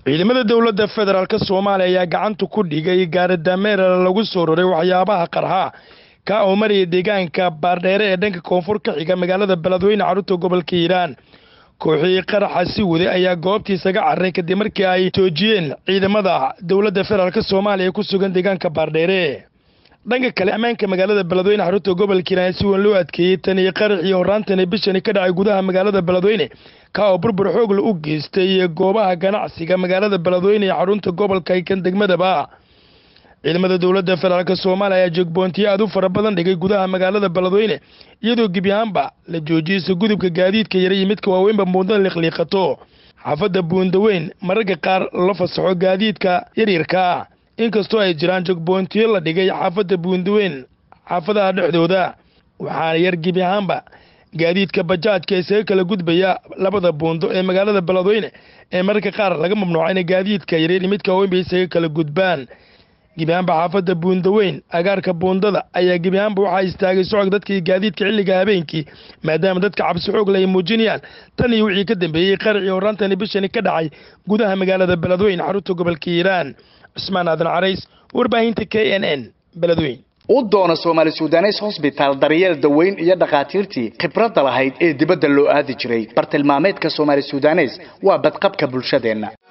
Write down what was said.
ciidamada dowladda federaalk soomaaliya ayaa gacanta ku dhigay gaari dameera lagu soo roray waxyaabaha qarxa ka oo maraya deegaanka baardheere ee dhanka koonfur ka xiga magaalada beledweyne carruurta gobolka hiiraan kooxii qaraxa si waday ayaa goobtii isaga carray kadib markii ay joojiyeen ciidamada dowladda federaalk soomaaliya ku sugan deegaanka baardheere dhanka kale ammaanka magaalada beledweyne xarunta gobolka hiiraan si weyn loo adkeeyey tan iyo qaraxii horraantani bishani ka dhacay gudaha magaalada beledweyne ka oo burbur xoogla u geystay goobaha ganacsiga magaalada beledweyne ee xarunta gobolka kan degmadaba ciidamada dowladda federaalk soomaaliya ayaa joogboontiyo aad u fara badan dhigay gudaha magaalada beledweyne iyadoo gebi ahaanba la joojiyeysa gudubka gaadiidka yara iyo midka waaweynba muudada liqliiqato xaafadda buundaweyn mararka qaar la fasaxo gaadiidka yaryarkaa inkastoo ay jiraan jogboontiyo la dhigay xaafadda buundaweyn xaafadaha dhexdooda waxaana yar gebi ahaanba gaadiidka bajaajka isaga kala gudbaya labada buundo ee magaalada beledweyne ee mararka qaar laga mamnuuca inay gaadiidka yaryar iyo midka waaweynba isaga kala gudbaan gebiahaanba xaafadda buundaweyn agaarka buundada ayaa gebiahaanba waxaa istaagay socod dadkii gaadiidka xilliga habeenkii maadaama dadka cabsi xoogle ay muujinayaan tan iyo wixii ka dambeeyey qaracii horraantani bishani ka dhacay gudaha magaalada beledweyn xarunta gobolka hiiraan cusmaan aadan carays warbaahinta k n n beledweyn u doona soomaali sudanes hosbitaal daryeel daweyn iyo dhakhaatiirtii khibradda lahayd ee dibadda loo aadi jiray bartilmaameedka soomaali sudanes waa badqabka bulshadeenna